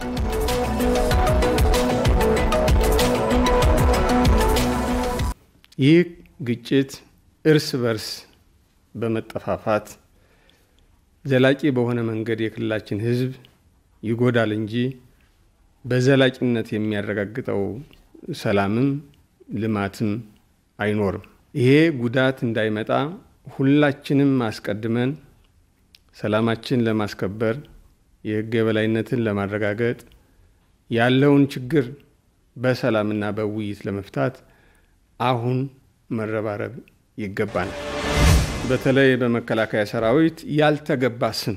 ይህ ግጭት እርስ በርስ በመጠፋፋት ዘላቂ በሆነ መንገድ የክልላችን ሕዝብ ይጎዳል እንጂ በዘላቂነት የሚያረጋግጠው ሰላምም ልማትም አይኖርም። ይሄ ጉዳት እንዳይመጣ ሁላችንም አስቀድመን ሰላማችን ለማስከበር የሕግ የበላይነትን ለማረጋገጥ ያለውን ችግር በሰላምና በውይይት ለመፍታት አሁን መረባረብ ይገባናል። በተለይ በመከላከያ ሰራዊት ያልተገባ ስም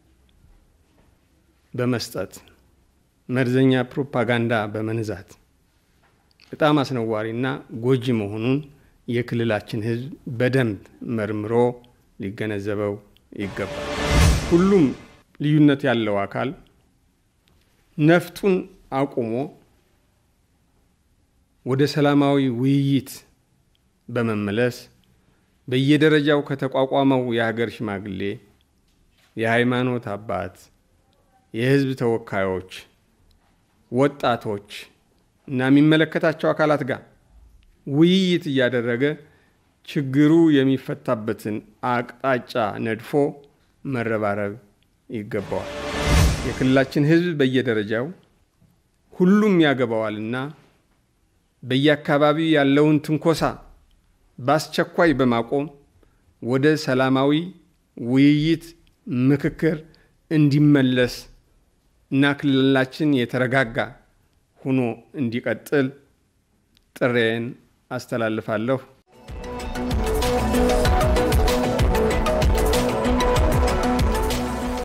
በመስጠት መርዘኛ ፕሮፓጋንዳ በመንዛት በጣም አስነዋሪና ጎጂ መሆኑን የክልላችን ሕዝብ በደንብ መርምሮ ሊገነዘበው ይገባል። ሁሉም ልዩነት ያለው አካል ነፍጡን አቁሞ ወደ ሰላማዊ ውይይት በመመለስ በየደረጃው ከተቋቋመው የሀገር ሽማግሌ፣ የሃይማኖት አባት፣ የህዝብ ተወካዮች፣ ወጣቶች እና የሚመለከታቸው አካላት ጋር ውይይት እያደረገ ችግሩ የሚፈታበትን አቅጣጫ ነድፎ መረባረብ ይገባዋል። የክልላችን ህዝብ በየደረጃው ሁሉም ያገባዋልና በየአካባቢው ያለውን ትንኮሳ በአስቸኳይ በማቆም ወደ ሰላማዊ ውይይት፣ ምክክር እንዲመለስ እና ክልላችን የተረጋጋ ሆኖ እንዲቀጥል ጥሬን አስተላልፋለሁ።